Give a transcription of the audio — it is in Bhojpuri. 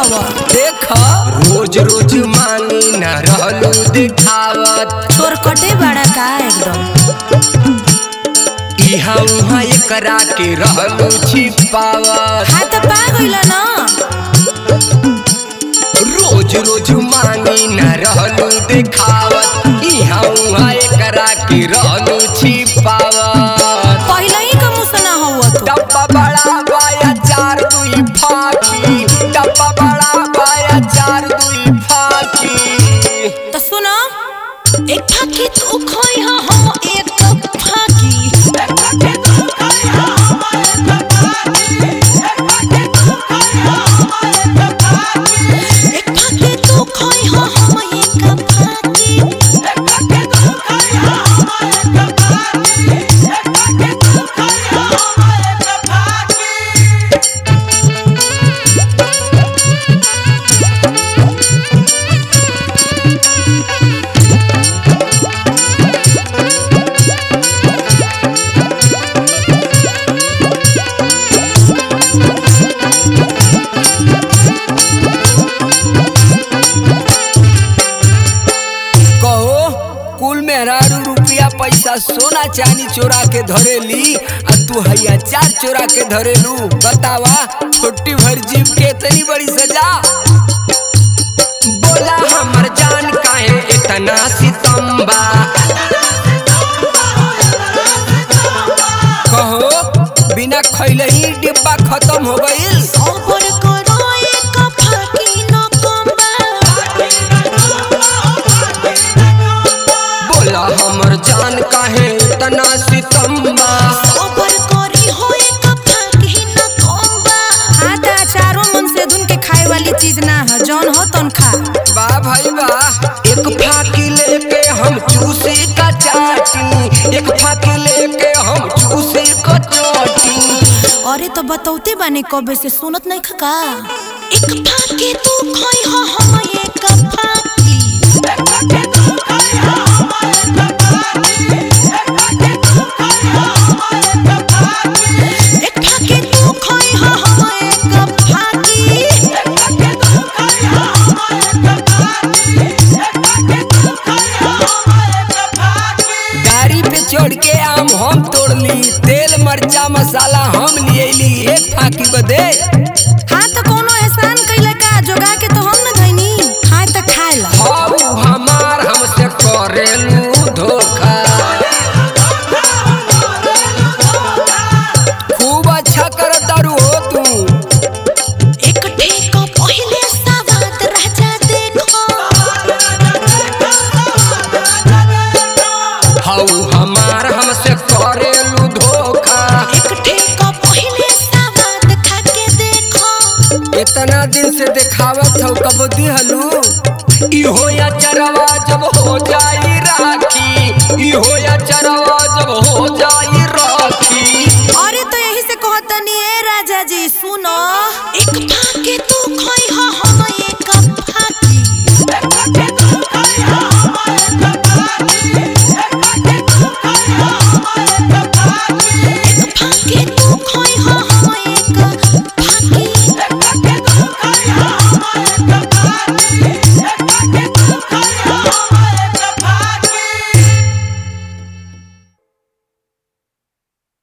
हवा देख रोज रोज मांगी न रहलू दिखावत तोर कटे बड़ा का एकदम इहा उहा एकरा के रहलू छिपावत हाँ तो पा गइला ना रोज रोज मांगी न रहलू दिखावत इहा उहा एकरा के रहलू छिपावत पहले ही का मुसना हुआ तू डब्बा बड़ा बाया चार दुई फाकी डब्बा बड़ा बाया चार दुई फाकी तो सुनो एक फाकी तू खोई हा हम एक फाकी एक फाकी तू खोई हा हम एक फाकी कहो कुल मेहरारू रुपया पैसा सोना चांदी चोरा के धरेली आ तू हैया चार चोरा के धरेलू बतावा छोटी भर जीव के इतनी बड़ी सजा बोला हमर जान काहे इतना सितम्बा कहो बिना खैले ही डिब्बा खत्म हो गईल सबर करो एक फाकी न कम्बा बोला हमर जान काहे इतना सितम्बा सबर करी हो एक फाकी न कम्बा हाँ तो चारों मन से धुन के खाए वाली चीज ना है जौन हो तौन खा वाह भाई वाह एक फाकी लेके हम चूसी का चाटी एक फाकी लेके हम चूसी का चाटी अरे तो बतौते बाने कबे से सुनत नहीं खका एक फाके तू खोई हो हम एक फाकी एक फाके तू खोई हो हम एक फाकी गाड़ी पे चढ़ के आम हम तोड़ली तेल मरचा मसाला हम लिएली एक फाकी बदे हाँ तो कोनो एहसान कइला का जोगा के तो हम न धइनी खाए तो खाए ला हाउ हमार हमसे करेलू धोखा खूब अच्छा कर तारू हो तू एक ठेको पहिले सावाद राजा देखो हाउ हमार हमसे करेलू धोखा एक ठेको पहिले सावाद खा के देखो इतना दिन से दिखावत हो कब दिहलू इहो या चरवा जब हो जाई राखी इहो या चरवा जब हो जाई राखी अरे तो यही से कहतनी ए राजा जी सुनो एक